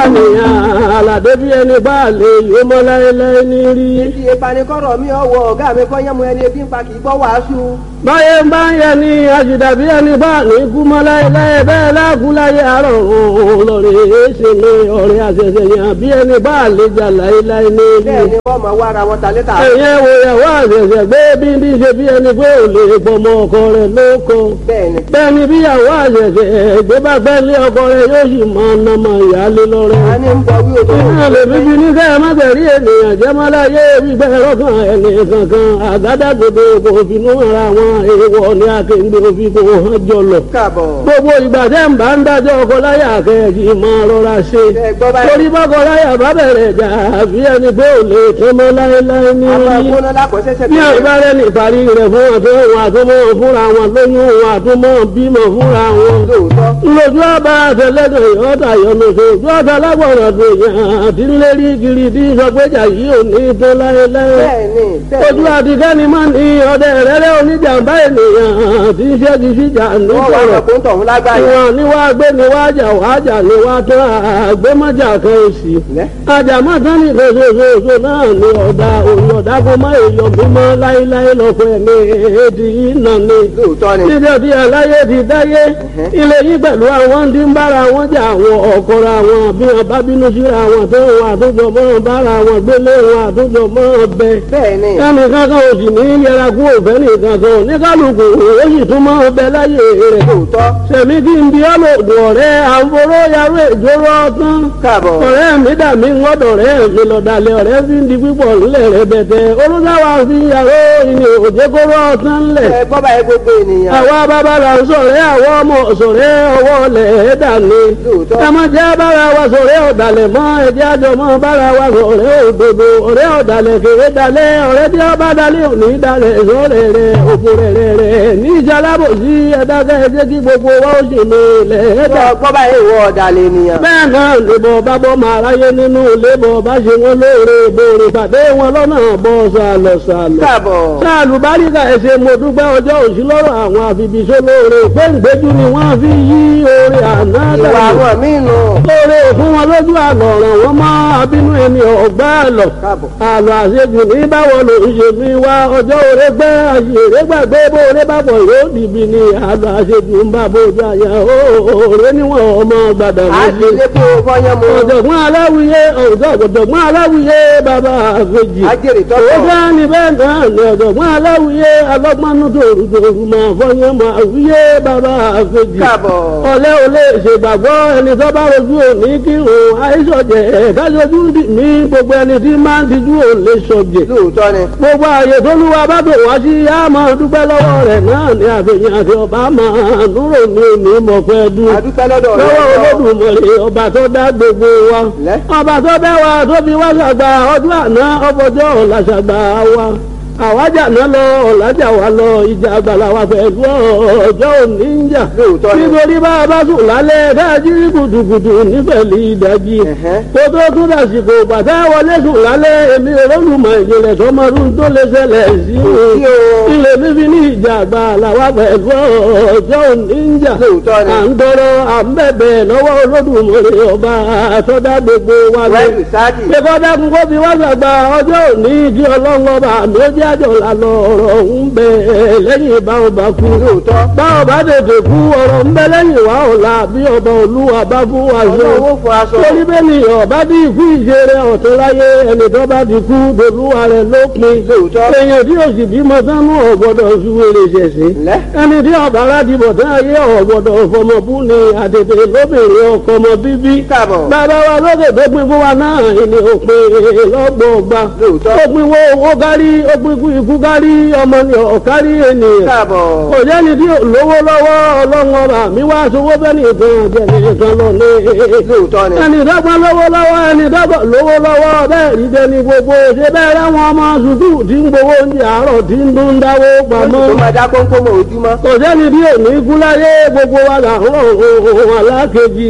nìyàn àlàdé bí ẹni bá lè yó mọ́ láéláé ní rí. Ìdí ìpanikọ́rọ̀ mi ọwọ́ ọ̀gá mi kọ́ yẹ́mu ẹni ebi ń pa kì í gbọ́ wàásù. báyé ń bá ń yẹ ní àṣìdá bí ẹni bá ní kú mọ́ láéláé bẹ́ẹ̀ láàkú láyé àárọ̀ òun lọ́rẹ̀ ṣe ní ọ̀rẹ́ àṣẹṣẹ yàn bí ẹni bá lè jà láéláé ní rí. Bẹ́ẹ̀ ni wọ́n máa wá ara wọn ta létà. ẹ̀yẹ́ wo ìyàwó àṣẹṣẹ gbé bí ní ṣe bí ẹni pé ò lè pọmọ ọkọ rẹ̀ lóko. Bẹ́ẹ̀ ni. bẹ́ẹ̀ ni bí ìyàwó àṣẹṣẹ gbé bá fẹ́ lé ọkọ rẹ̀ yóò sì máa ná mọ ìyáálé lọ́rẹ́. A ní ń bọ wí òtò. Iná lè bíbí ní kẹ́ ẹ má tẹ̀rí ènìyàn jẹ́ má láyé gbígbẹ́ lọ́kàn ẹni kankan àgádágodo kò finú ara wọn èèwọ̀ ní akéǹde òfin kò hàn jọlọ. Káàbọ̀. Gbogbo ìgbà tẹ́ ń bá ń dájọ́ ọkọ láyà kẹ́ẹ̀kì máa rọra ṣe. Ẹ gbọ́ báyìí. Torí bọ́kọ láyà bá bẹ̀rẹ̀ jà àbí ẹni pé ò lè tán mọ́ láéláé ní Àwọn orí. agbóná lákọ̀ọ́sẹ́sẹ́ Ní àgbárẹ́ ní ìparí rẹ̀ fún àtọ́ wọn àtúmọ̀ fúnra wọn lóyún wọn àtúmọ̀ bímọ fúnra wọn Lóòótọ́. lójú ọba àtẹlẹdọ ìyọta yọlọsọ ojú ọta lágbọràn tó yàn àti ńlẹrí kiri tí sọgbẹjà yìí ò ní tán láéláé Bẹ́ẹ̀ ni. Bẹ́ẹ̀ ojú ni. àtikẹ́ni máa ní ọdẹ rẹ́rẹ́ oníjàmbá ènìyàn tí ń ṣẹ́gi síjà ní Wọ́n wá sọ̀rọ̀ sọ pé ń tọ̀hún lágbàáyé. ìwọ̀n ni wàá gbé ni wàá jà wàá jà ni wàá tán àgbémọ́jà kan òsì Lẹ́. àjàmọ́ tán ní ìfẹsẹ̀fẹsẹ̀ náà ni ọ̀dà òun ọ̀dà kó má èèyàn mímọ́ láéláé lọ́pọ̀ ẹ̀mí èdè yìí nà ni Lóòótọ́ ni. níbi ọdí aláyé ti dáyé ilé yìí pẹ̀lú àwọn tí ń bára wọn jà àwọn ọ̀kọ́ra wọn bí wọn bá bínú síra wọn tó wọn àtúntò mọ́ bára wọn gbélé wọn àtúntò mọ́ bẹ. Bẹ́ẹ̀ ni. ẹnì kankan ò sì ní yẹra kú òfẹ́ nìkan kan ní kálukú ó sì tún mọ́ bẹ láyé rẹ̀. Lóòótọ́. sẹ̀mí kí n bí ọlọ́dún ọ̀rẹ́ àǹforó yarú ìjóró ọtán. Káàbọ̀. ọ̀rẹ́ mi dà mí ńgọ́dọ̀ rẹ̀ mi lọ́dàlẹ̀ ọ̀rẹ́ fi ń di pípọ̀ ńlẹ̀ rẹ̀ bẹ̀tẹ̀ olùdáwà fi yàrá ìní òjèkóró ọtán ńlẹ̀ Ẹ gbọ́ báyìí gbogbo ènìyàn. àwa bàbá là ń sọ̀rẹ́ àwọn ọmọ sọ̀rẹ́ ọwọ́ lẹ̀ ẹ́ dàní. Lóòótọ́. ẹ má jẹ́ bára wa sọ̀rẹ́ ọ̀dàlẹ̀ mọ́ ẹ̀jẹ̀ àjọ mọ́ bára wa sọ̀rẹ́ òdodo ọ̀rẹ́ ọ̀dàlẹ̀ kéré dalẹ̀ ọ̀rẹ́ tí ó bá dalẹ̀ òní dalẹ̀ sọ̀rẹ́ rẹ̀ òfò rẹ̀ rẹ̀ rẹ̀ ní ìjàlábò sí ẹ̀dákẹ́ ẹ̀jẹ̀ kí gbogbo wa ó sì ní ilẹ̀ ẹ̀dá. Gbọ́ gbọ́ báyìí ìwọ ọ̀dàlẹ̀ ènìyàn. bẹ́ẹ̀ náà lèbọ̀ bá bọ́ máa ráyé nínú lébọ̀ bá ṣe wọn lóore bòrè pàdé wọn lọ́nà bọ́ sàlọ̀ sàlọ̀ Káàbọ̀. sáàlù báríkà ẹsẹ mo dúpẹ́ ọjọ́ òsì lọ́rọ̀ àwọn àfibìṣẹ́ lóore pé ǹgbẹ́jú ni wọ́n fi yí oore àná Ìwà dànù àwọn míì nù. lóore fún wọn lójú àlọ́ ọ̀ràn wọn mọ́ abínú ẹni ọ̀gbá àlọ́ Káàbọ̀. àlọ́ àṣejù ní báwo ló ń ṣe mí wá ọjọ́ òre gbẹ́ àṣèré gbàgbé bó oore bá bọ̀ yóò dìbì ní àlọ́ àṣejù ń bá bójú àyà òòrè níwọ̀n ọmọ gbàdà À ń méjì lè kó fọyán mu. ọ̀jọ̀gbọ́n aláwìyé ọ̀jọ̀gbọ́n aláwìyé bàbá àfẹ́jì Ajẹ́rìí tọ́tọ̀. ó bá ní bẹ́ẹ̀ náà ní ọ̀jọ̀gbọ́n aláwìyé alọ́gbọ́nú tòrùtòrù máa fọyín máa wíyé bàbá àfẹ́jì Káàbọ̀. ọ̀lẹ́ ò lè ṣègbàgbọ́ ẹni tó bá rojú òní kí òun àìsọ̀jẹ̀ kájọjú ní gbogbo ẹni tí máa ń tijú òun lè sọ̀jẹ̀ Lóòótọ́ ni. gbogbo ààyè tó lúwa bá bò wá sí á máa dúpẹ́ lọ́wọ́ rẹ̀ náà ní àfihàn àti ọba máa núrò ní òní mọ̀pẹ́ dùn A dúpẹ́ lọ́dọ̀ rẹ̀. lọ́wọ́ olódùmarè ọba tó dá gbogbo wa Lẹ́. ọba tó bẹ́ wa tó fi wá ṣàgbà ọdún àná ọbọjọ́ ọ̀la ṣàgbà wa àwájà náà lọ ọ̀làjà wa lọ ìjà àgbàlá wa pẹ̀lú ọjọ́ òní ń jà Lóòótọ́ ni. nítorí bá a bá sùn lálẹ́ káàjí gùdùgùdù nífẹ̀lì ìdájí Ẹ̀hẹ́. kó tó tún dàsìkò bàtà wọlé sùn lálẹ́ èmi olólùmọ̀ ìjìnlẹ̀ sọmọdún tó lè ṣẹlẹ̀ sí sí o. ilé bíbí ní ìjà àgbàlá wa pẹ̀lú ọjọ́ òní ń jà Lóòótọ́ ni. à ń tọrọ à ń bẹ̀bẹ̀ lọ́wọ́ olódùmarè ọba àtọ́dá gbogbo wa lọ. Wẹ́ẹ̀lì sáàdì. Ṣé kọ́dá kún kó fi wá sàgbà ọjọ́ òní kí ọlọ́run ọba àmì ó jẹ́ àjọ lànà ọ̀rọ̀ ń bẹ lẹ́yìn bá ọba kú. Lóòótọ́. Bá ọba tètè kú ọ̀rọ̀ ń bẹ lẹ́yìn wá ọ̀la bí ọba olúwa bá fún wa ṣe. Ọlọ́run ó fọ aṣọ. Torí bẹ́ẹ̀ ni ọba bí ikú ìṣeré ọ̀tún láyé ẹni tó bá ti kú dolúwa rẹ̀ lópin. Lóòótọ́. Èèyàn tí òsì bímọ sánú ọ̀gbọ́dọ̀ ṣúwèrè ṣẹ̀ṣẹ̀ Lẹ́. ẹni tí ọba aládìbò tí ayé ọ̀gbọ̀dọ̀ fọmọbú ni àtètè lóbìnrin ọkọ ọmọ bíbí. Káàbọ̀. bàbá wa lókè tó pin fún wa náà ni òpin lọ́gbọ̀ọ̀gba. Lóòótọ́. ó pin wo owó kárí ó pin ikú ikú kárí ọmọ ni ọ̀kárí ènìyàn. Káàbọ̀. kò jẹ́ni tí ò lówó lọ́wọ́ ọlọ́run ọba mi wá sowó bẹ́ẹ̀ nìkan jẹ́ nìkan lọ ní. Lóòótọ́ ni. ẹni dọ́gbọ́n lówó lọ́wọ́ ẹni dọ́gbọ́n lówó lọ́wọ́ bẹ́ẹ̀ rí dẹni gbogbo ṣe bẹ́ẹ̀ ráwọn ọmọ sùkúù tí ń gbowó oúnjẹ àárọ̀ tí ń dún dáwó pamọ́ Tó máa dá kónkó mọ́ ojúmọ́. kò sẹ́ni bí òní kú láyé gbogbo wa là ń rọ̀ ohun alákejì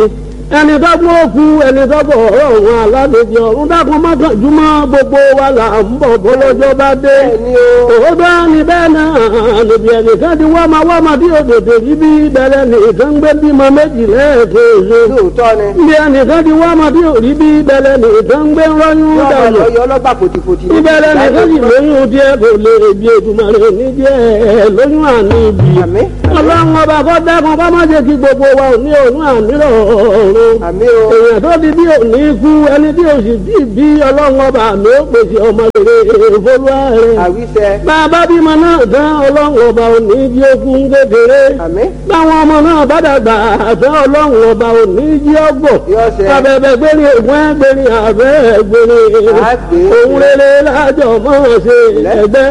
ẹni tó gbọ́ òkú ẹni tó bọ̀ ọ̀rọ̀ òun aládèjì ọ̀run dákun mọ́kànjúmọ́ gbogbo wa là ń bọ̀ bọ́lọ́jọ́ bá dé. bẹ́ẹ̀ni o òótọ́ ni bẹ́ẹ̀ náà níbi ẹnìkan ti wá máa wá máa bí òdòdó yìí bí bẹ̀rẹ̀ nìkan gbé bímọ méjì lẹ́ẹ̀kejì. lóòótọ́ ni níbi ẹnìkan ti wá máa bí òrí bí bẹ̀rẹ̀ nìkan gbé rọ́yún yọọ máa dànù. lọ yọ ọlọ́gbà fòtìfòtì ní ìbẹ̀rẹ̀ nìkan sì lóyún díẹ̀ kò lè bí ètùmọ̀rẹ́ ní díẹ̀ lóyún àní ibi. àmì ọlọ́run ọba kọ́ dákun kọ́ má jẹ́ kí gbogbo wa ò ní òun àmì rọ̀ọ̀rùn àmì o èèyàn tó di bí òní kú ẹni tí òsì bí bí ọlọ́run ọba mi ó pèsè ọmọ rere fọlúwa rẹ̀. àwíṣẹ bàbá bímọ náà tán ọlọ́run ọba òní jí okun kékeré. àmì báwọn ọmọ náà bá dàgbà àtẹ ọlọ́run ọba òní jí ọgbọ̀n. yọọsẹ abẹ́bẹ́ gbérí ògùn ẹgbẹ́rin àbẹ́ gbérí. Àgbè. òun rere lájọ mọ́ ṣe ẹgbẹ́